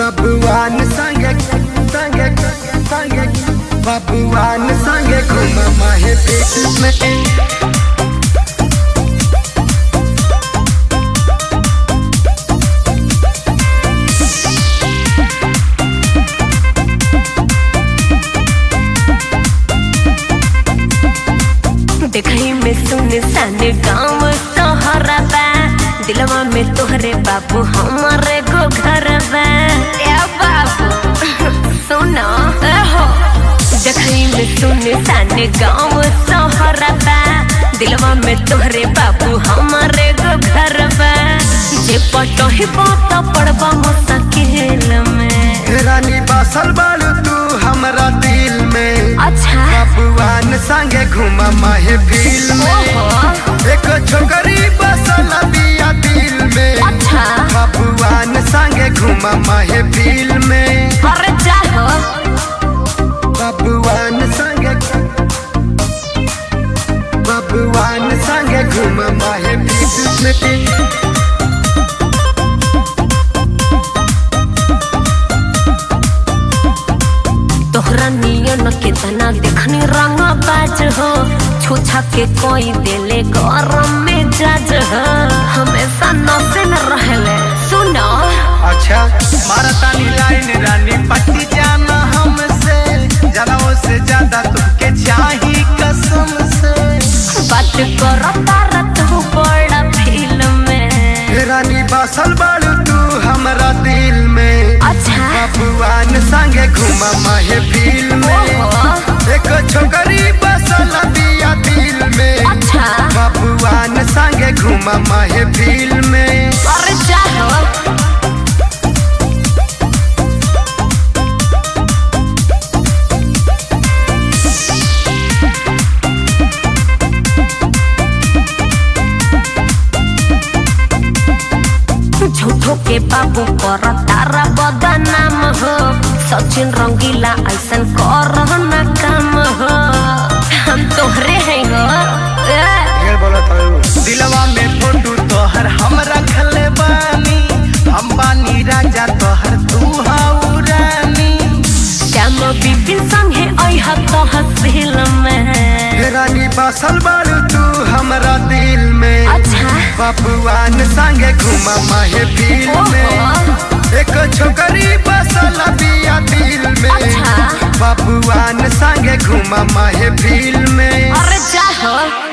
बबुआन संगे संगे संगे बबुआन संगे घूम माहे पेट में देखई में सुन सन गाँव तोहरा बा दिलवा में तोहरे बाबू हमारे गो घर बा ए बाबू सुनो ए हो देखई में सुन सन गाँव तोहरा बा दिलवा में तोहरे बाबू हमारे गो घर बा जे पटही बात पड़बा मुश्किल में रानी बसल बालू तू हमरा दिल में अच्छा बबुआन संगे घूम माहे फील में ओहो एक छोकरी बसल बिया दिल में अच्छा बबुआन संगे घूम माहे फील में अरे जाहो बबुआन संगे बबुआन संगे घूम माहे फील में तोहरा नियन कितना देखनी रंग बाज हो छुछा के कोई देले गरम में जाज हो हमेशा नशे में रहले सुनो अच्छा मारतानी लाइन रानी पट्टी जाना हमसे जनाओ से ज्यादा तुमके चाही कसम से बात करो तारा तू बड़ा फिल्म में रानी बसल बालू तू हमरा दिल में अच्छा बबुआन संगे घूम माहे फील में ओहो एक छोकरी बसल बिया दिल में अच्छा बबुआन संगे घूम माहे फील में अरे जाहो झूठो के बाबू कर तारा बदनाम हो सचिन रंगीला ऐसन कर न काम हो हम तोहरे हैं हो ए, दिलवा में फोटो तोहर हम रखले बानी हम बानी राजा तोहर तू हाउ रानी श्याम बिपिन संगे अह तो हसील में रानी बसल बालू तू हमरा दिल में अच्छा बबुआन संगे घूम माहे फील में ओहो एक छोकरी बसल बिया दिल में अच्छा बबुआन संगे घूम माहे फील में अरे जाहो